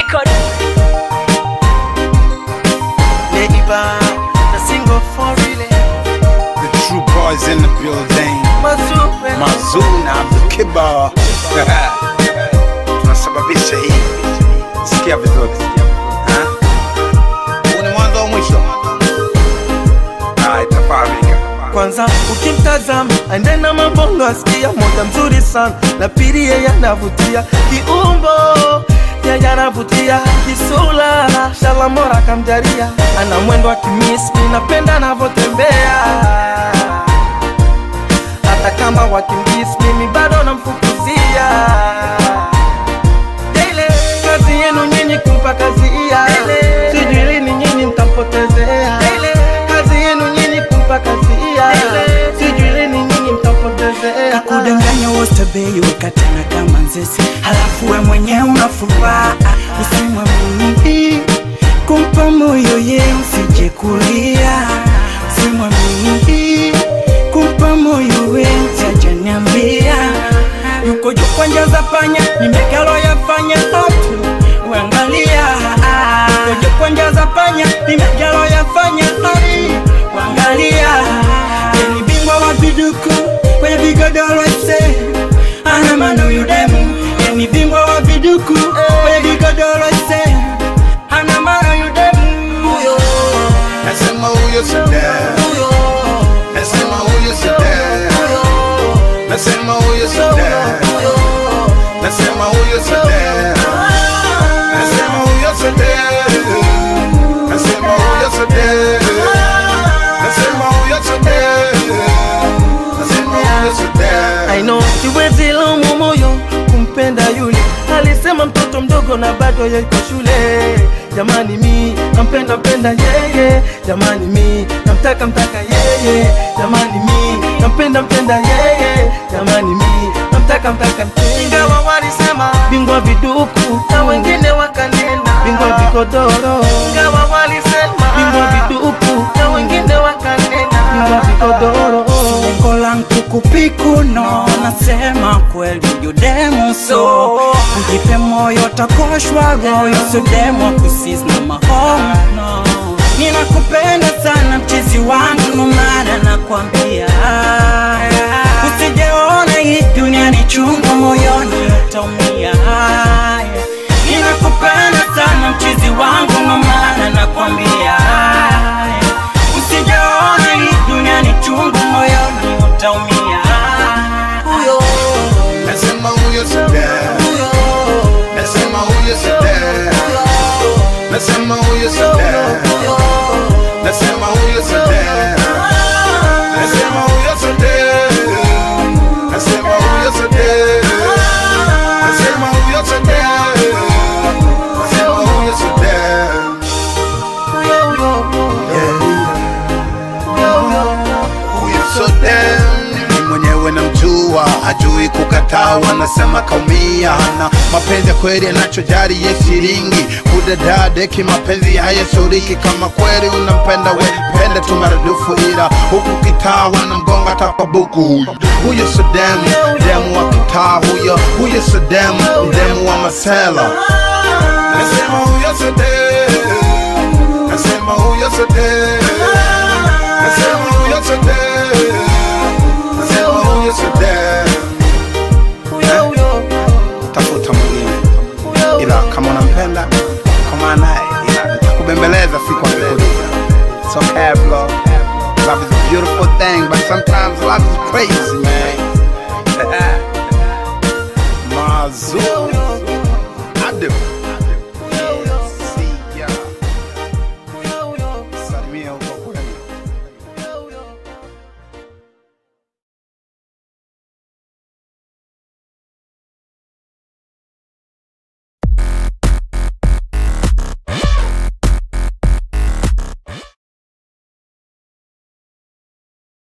record. Neighbor, the single for really. The true boys in the building. Mazupe. Mazuna Abdul Kibar. Tunasababisha hii. Sikia vizuri. Ha? Huu ni mwanzo wa mwisho. Ah, itafahamika. Kwanza ukimtazama aende na mabongo asikia moja mzuri sana na pili yeye anavutia kiumbo yeye anavutia kisula shalamora kamjaria ana mwendo wa kimismi napenda anavyotembea hata kama wakimbisi mimi bado namfukuzia Daily, kazi yenu nyinyi kumpa kazi iya sijui lini nyinyi mtampotezea kazi yenu nyinyi kumpa kazi iya sijui lini nyinyi mtampotezea kakudanganya wostabei ukatana kama nzesi halafu we mwenyewe unafuraha usimwamini kumpa moyo ye usije kulia usimwamini kumpa moyo we sajaniambia yuko juu kwa njia za panya nimekalo yafanya tatu uangalia yuko juu kwa njia za panya nimekalo yafanya tatu uangalia ni bingwa wa viduku kwenye vigodoro ese ana mano yudemu ni bingwa wa viduku kwenye vigodoro ese ana mano yudemu huyo Nasema huyo Sadam. Nasema huyo Sadam. Nasema huyo Sadam. Nasema huyo Sadam. Nasema huyo Sadam. Nasema huyo Sadam. Nasema huyo Sadam. Nasema huyo Sadam. I know siwezi laumu moyo kumpenda yule alisema mtoto mdogo na bado yuko shule jamani mi nampenda mpenda yeye jamani mi namtaka mtaka yeye jamani mi nampenda mpenda yeye jamani mi namtaka mtaka ingawa walisema bingwa viduku na wengine wakanena bingwa vikodoro ingawa walisema bingwa viduku na wengine wakanena bingwa vikodoro lengo langu kupikuno nasema kweli yudemu so ujipe moyo takoshwa royo sudemu kusis na mahomo no. ninakupenda sana mchizi wangu nomana nakwambia usijeona hii dunia ni chungu moyoni utaumia ninakupenda sana mchizi wangu nomana nakwambia usijeona hii dunia ni chungu moyoni utaumia huyo Nasema huyo Sadam. Nasema huyo Sadam. Nasema huyo Sadam. Nasema huyo Sadam. Nasema huyo Sadam. Nasema huyo Sadam. Nasema huyo Sadam. Nasema huyo Sadam. Huyo Sadam ni mwenyewe namjua, hajui kukataa, wanasema kaumia. Hana mapenzi ya kweli, anachojali ye shilingi. Kudadadeki mapenzi hayasuriki, kama kweli unampenda we pende tu maradufu, ila huku kitaa wanamgonga hata kwa buku. Huyo huyo Sadam, demu wa kitaa huyo, huyo Sadam, demu wa masela. Nasema huyo Sadam, nasema huyo Sadam, nasema huyo Sadam, nasema huyo Sadam. tafuta mwingine, ila kama unampenda kama naye, ila nitakubembeleza siku akikuliza. It's okay bro, love is a beautiful thing, but sometimes love is crazy man. Mazuri.